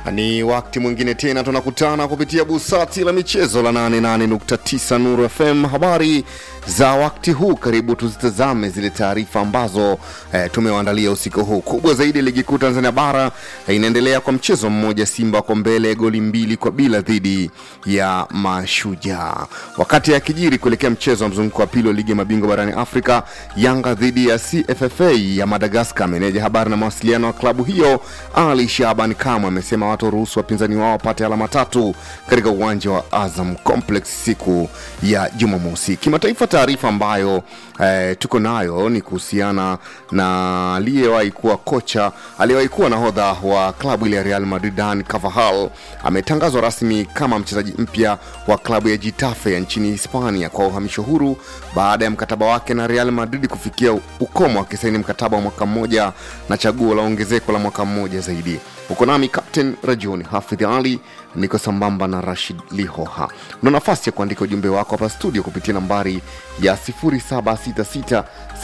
Ni wakati mwingine tena tunakutana kupitia busati la michezo la 88.9 Nuru FM. Habari za wakati huu, karibu tuzitazame zile taarifa ambazo eh, tumewaandalia usiku huu. Kubwa zaidi, ligi kuu Tanzania bara eh, inaendelea kwa mchezo mmoja, Simba kwa mbele goli mbili kwa bila dhidi ya Mashujaa. Wakati akijiri kuelekea mchezo wa mzunguko wa pili wa ligi ya mabingwa barani Afrika, Yanga dhidi ya CFFA ya Madagaskar. Meneja habari na mawasiliano wa klabu hiyo Ali Shaban Kamwe amesema watoruhusu wapinzani wao wapate alama tatu katika uwanja wa Azam Complex siku ya Jumamosi. Kimataifa, taarifa ambayo eh, tuko nayo ni kuhusiana na aliyewahi kuwa kocha aliyewahi kuwa nahodha wa klabu ile ya Real Madrid Dan Carvajal ametangazwa rasmi kama mchezaji mpya wa klabu ya Getafe ya nchini Hispania kwa uhamisho huru baada ya mkataba wake na Real Madrid kufikia ukomo, akisaini mkataba wa mwaka mmoja na chaguo la ongezeko la mwaka mmoja zaidi. Uko nami Captain Rajuni Hafidh Ali, niko sambamba na Rashid Lihoha. Una nafasi ya kuandika ujumbe wako hapa studio kupitia nambari ya 0766744292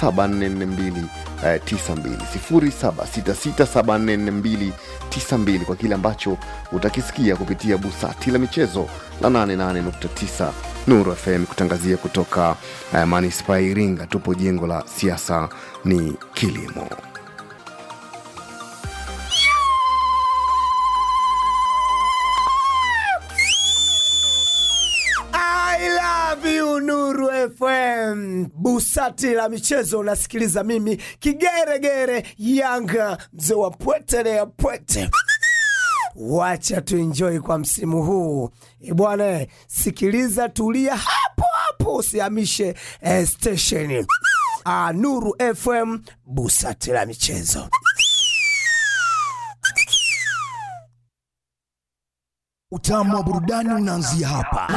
0766744292 kwa kile ambacho utakisikia kupitia busati la michezo la 88.9 Nuru FM kutangazia kutoka uh, manispaa ya Iringa. Tupo jengo la siasa ni kilimo. I love you Nuru FM. Busati la michezo unasikiliza mimi kigeregere Yanga mzee wa pwete ya pwete. Wacha tuenjoy kwa msimu huu e bwana, sikiliza, tulia hapo hapo, usihamishe eh, stesheni. Ah, Nuru FM, busati la michezo. Utamu wa burudani unaanzia hapa.